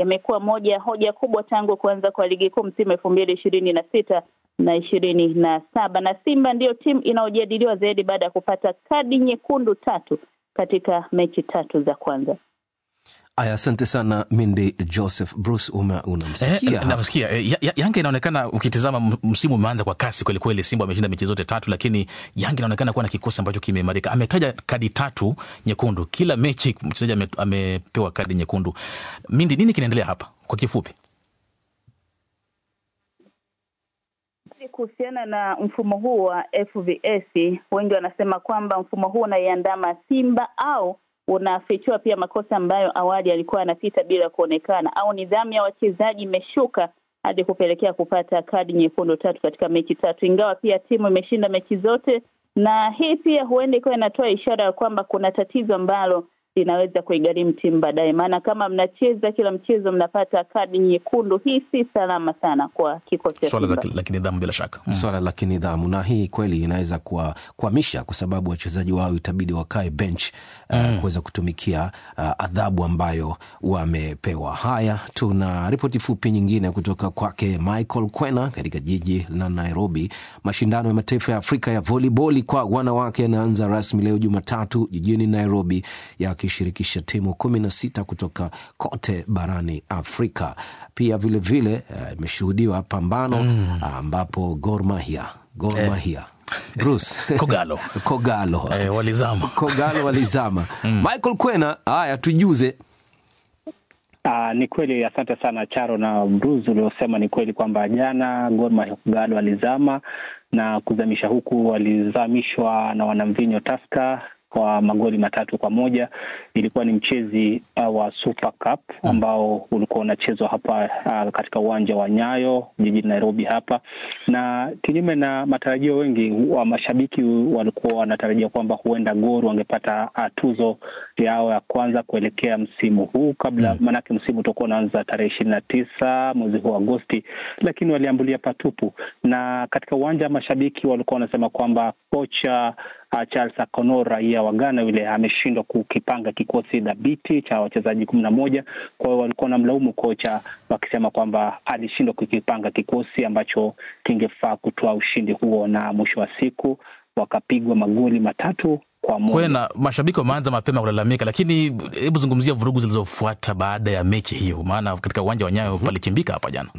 yamekuwa moja ya hoja kubwa tangu kuanza kwa ligi kuu msimu elfu mbili ishirini na sita na ishirini na saba na Simba ndiyo timu inayojadiliwa zaidi baada ya kupata kadi nyekundu tatu katika mechi tatu za kwanza. Aya, asante sana Mindi Joseph Bruce, uma unamsikia Eh, namsikia eh, ya- ya- Yanga inaonekana ukitizama m- msimu umeanza kwa kasi kweli kweli. Simba ameshinda mechi zote tatu, lakini Yanga inaonekana kuwa na kikosi ambacho kimeimarika. Ametaja kadi tatu nyekundu kila mechi, mchezaji ame, amepewa kadi nyekundu. Mindi, nini kinaendelea hapa kwa kifupi? Kuhusiana na mfumo huu wa FVS, wengi wanasema kwamba mfumo huu unaiandama Simba au unafichua pia makosa ambayo awali alikuwa anapita bila kuonekana, au nidhamu ya wachezaji imeshuka hadi kupelekea kupata kadi nyekundu tatu katika mechi tatu, ingawa pia timu imeshinda mechi zote, na hii pia huenda ikawa inatoa ishara ya kwamba kuna tatizo ambalo linaweza kuigharimu timu baadaye, maana kama mnacheza kila mchezo mnapata kadi nyekundu, hii si salama sana kwa kikosi cha Swala Simba. za- la kinidhamu bila shaka mm. swala la kinidhamu, na hii kweli inaweza kuwa- kuhamisha kwa sababu wachezaji wao itabidi wakae bench uh, kuweza kutumikia uh, adhabu ambayo wamepewa. Haya, tuna ripoti fupi nyingine kutoka kwake Michael Kwena katika jiji la Nairobi. Mashindano ya mataifa ya Afrika ya voliboli kwa wanawake yanaanza rasmi leo Jumatatu jijini Nairobi, yakishirikisha timu kumi na sita kutoka kote barani Afrika. Pia vilevile eh, imeshuhudiwa pambano ambapo Gor Mahia Gor Mahia Bruce Kogalo. Kogalo Eh, walizama Kogalo walizama. Michael Kwena, haya tujuze. Uh, ni kweli, asante sana Charo na Bruce uliosema ni kweli kwamba jana Gor Mahia Kogalo walizama na kuzamisha huku walizamishwa na wanamvinyo Taska kwa magoli matatu kwa moja. Ilikuwa ni mchezi uh, wa Super Cup ambao ulikuwa unachezwa hapa uh, katika uwanja wa Nyayo jijini Nairobi hapa, na kinyume na matarajio, wengi wa mashabiki walikuwa wanatarajia kwamba huenda Gor wangepata uh, tuzo yao ya kwanza kuelekea msimu huu kabla, maanake msimu utakuwa unaanza tarehe ishirini na tisa mwezi huu wa Agosti, lakini waliambulia patupu, na katika uwanja mashabiki walikuwa wanasema kwamba kocha uh, Charles Akonor raia wa Ghana yule ameshindwa kukipanga kikosi dhabiti cha wachezaji kumi na moja. Kwa hiyo walikuwa wanamlaumu kocha wakisema kwamba alishindwa kukipanga kikosi ambacho kingefaa kutoa ushindi huo, na mwisho wa siku wakapigwa magoli matatu kwa moja. Kwena, mashabiki wameanza mapema kulalamika, lakini hebu zungumzia vurugu zilizofuata baada ya mechi hiyo, maana katika uwanja wa Nyayo palichimbika hapa jana.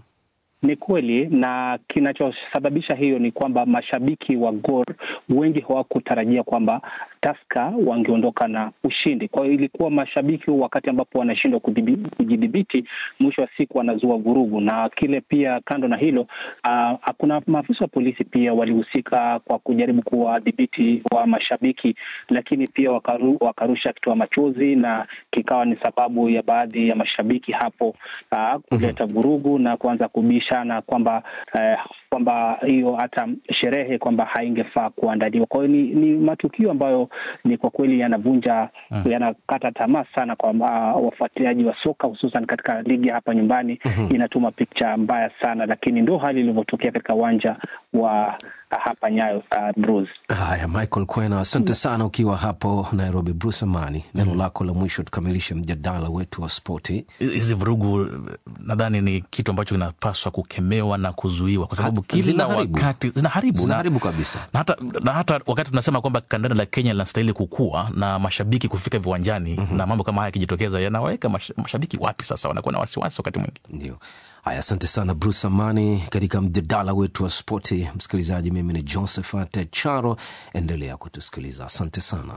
Ni kweli na kinachosababisha hiyo ni kwamba mashabiki wa Gor wengi hawakutarajia kwamba Taska wangeondoka na ushindi. Kwa hiyo ilikuwa mashabiki wakati ambapo wanashindwa kudhibi- kujidhibiti, mwisho wa siku wanazua vurugu. Na kile pia, kando na hilo, ah, kuna maafisa wa polisi pia walihusika kwa kujaribu kuwadhibiti wa mashabiki, lakini pia wakaru, wakarusha kitoa machozi na kikawa ni sababu ya baadhi ya mashabiki hapo ah, kuleta vurugu na kuanza kubishana kwamba eh, kwamba hiyo hata sherehe kwamba haingefaa kuandaliwa. Kwa hiyo ni, ni matukio ambayo ni kwa kweli yanavunja yanakata tamaa sana kwa uh, wafuatiliaji wa soka hususan katika ligi hapa nyumbani. Inatuma picha mbaya sana, lakini ndo hali ilivyotokea katika uwanja wa uh, hapa Nyayo uh, Bruce. Haya, Michael Kwena, asante sana ukiwa hapo Nairobi. Bruce Amani, neno lako la mwisho tukamilishe mjadala wetu wa spoti. Hizi vurugu nadhani ni kitu ambacho kinapaswa kukemewa na kuzuiwa, kwa sababu Ha- kila zinaharibu. wakati zinaharibu, na- Zinaharibu kabisa. na hata, na hata wakati tunasema kwamba kandanda la Kenya linastahili kukua na mashabiki kufika viwanjani na mambo kama haya yakijitokeza yanaweka mash, mashabiki wapi sasa, wanakuwa na wasiwasi wakati mwingi. Ndio. Haya, asante sana Bruce Amani katika mjadala wetu wa spoti. Msikilizaji, mimi ni Josephat Charo, endelea kutusikiliza. Asante sana.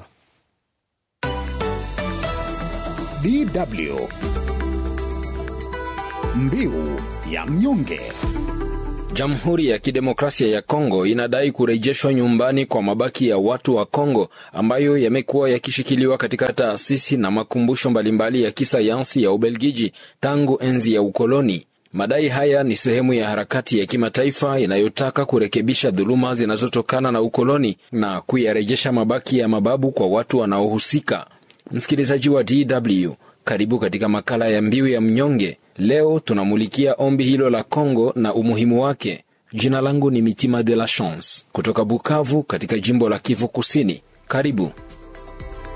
DW Mbiu ya mnyonge. Jamhuri ya Kidemokrasia ya Kongo inadai kurejeshwa nyumbani kwa mabaki ya watu wa Kongo ambayo yamekuwa yakishikiliwa katika taasisi na makumbusho mbalimbali ya kisayansi ya Ubelgiji tangu enzi ya ukoloni. Madai haya ni sehemu ya harakati ya kimataifa inayotaka kurekebisha dhuluma zinazotokana na ukoloni na kuyarejesha mabaki ya mababu kwa watu wanaohusika. Msikilizaji wa DW, karibu katika makala ya Mbiu ya Mnyonge. Leo tunamulikia ombi hilo la Kongo na umuhimu wake. Jina langu ni Mitima de la Chance kutoka Bukavu katika jimbo la Kivu Kusini. Karibu.